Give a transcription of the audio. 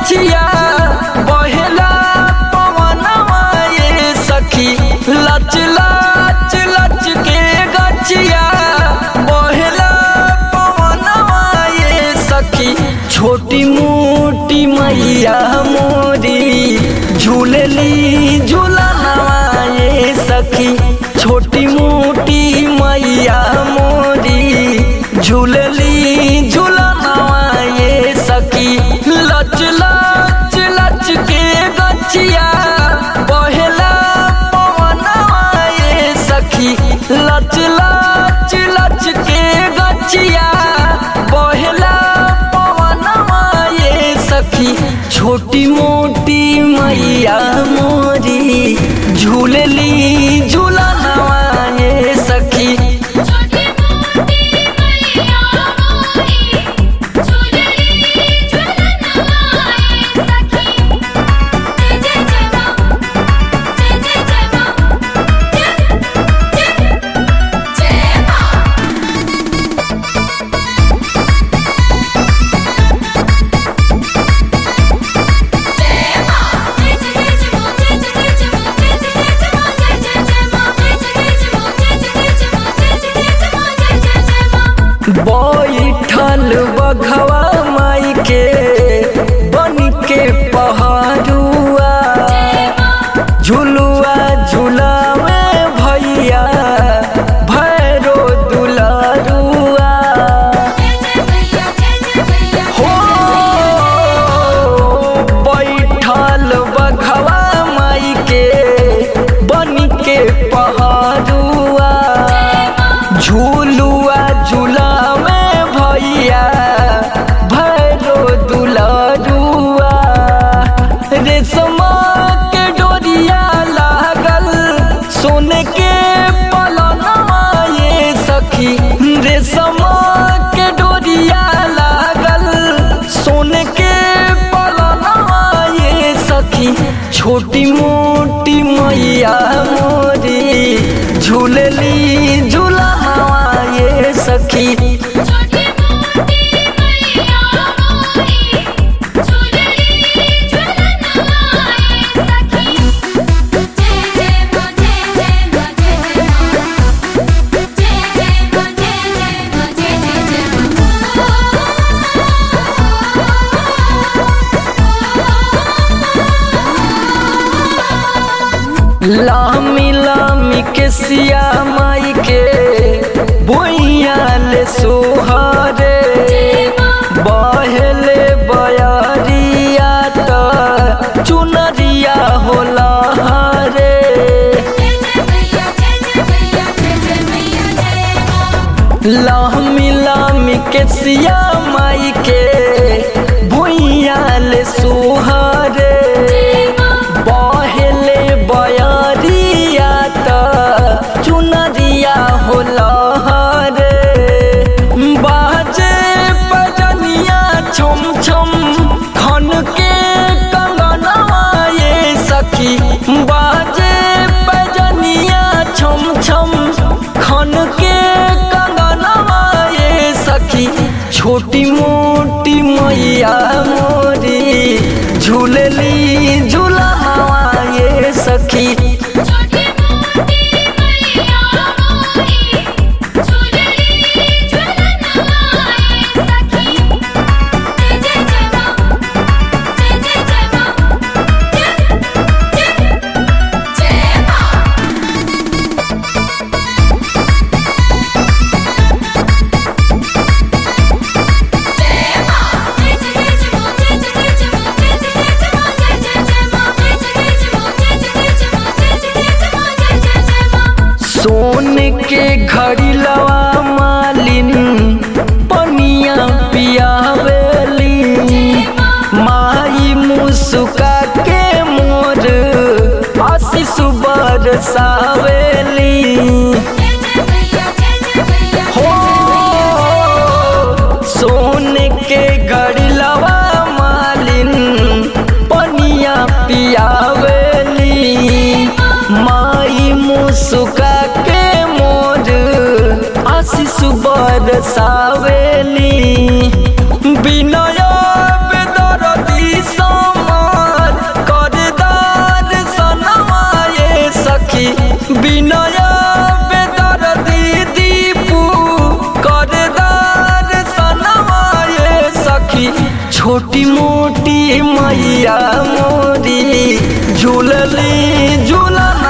गछिया बहेला पवनवा ये सखी लच लच लच के गछिया बहेला पवनवा ये सखी छोटी मोटी मैया मोरी झूलली झूलनवा ये सखी छोटी मोटी मैया मोरी झूलली झूलनवा ये सखी लच लच लच के गछिया बहेला पवनवा ये सखी लच लच लच के गछिया बहेला पवनवा ये सखी छोटी मोटी मैया मोरी झूलली झूलनवा ये सखी छोटी मोटी मैया मोरी झूलली झूलनवा ये सखी जय जय जय मां जय जय जय मां जय जय जय मां जय मां जय जय जय मां जय जय जय मां जय जय जय मां जय जय जय मां जय जय जय मां जय जय जय मां जय जय जय मां जय जय जय मां बैठल बघवा माई के बन के पहाड़ुआ झुलुआ झुलावे भैया भैरो दुलारुआ जय जय भैया जय जय भैया हो बैठल बघवा माई के बन के पहाड़ुआ झूलुआ झूलावे भैया भैरो दुलारुआ रेशमा के डोरिया लागल सोने के पलनवा ये सखी रेशमा के डोरिया लागल सोने के पलनवा ये सखी छोटी मोटी मैया मोरी झूलली झूलनवा ये सखी छोटी मोटी मैया मोरी झूलली झूलनवा ये सखी जय जय मां जय जय मां जय जय मां जय जय मां जय जय मां जय जय जय मां लामी लामी के सिया माई के बोइया ले सोहरे बहेले बयरिया त चुनरिया होला हरे जय जय भैया जय जय भैया जय जय भैया जय मां लामी लामी के सिया माई के भुइया ले सोहरे बहेले बयरिया त चुनरिया होला हरे बाजे बजनिया छम छम खन के कंगनवा ये सखी बाजे बजनिया छम छम खन के कंगनवा ये सखी छोटी मोटी मैया मोरी झूलली झूलनवा ये सखी छोटी मोटी मैया मोरी झूलली झूलनवा ये सखी जय जय जय मां जय जय जय मां जय जय जय मां जय मां जय जय जय मां जय जय जय मां जय जय जय मां जय जय जय मां जय जय जय मां जय जय जय मां जय जय जय मां जय जय जय मां सोन के घड़ी लवा मालिन पनिया पियावेली माई मुस्का के मोर आशीष बरसावेली जय जय भैया जय जय भैया हो सोने के घड़ी लवा मालिन पनिया पियावेली माई मुस्का के मोर आशीष बरसावेली बिनय बेदरदी सा मैया मोरी झूलली झूलन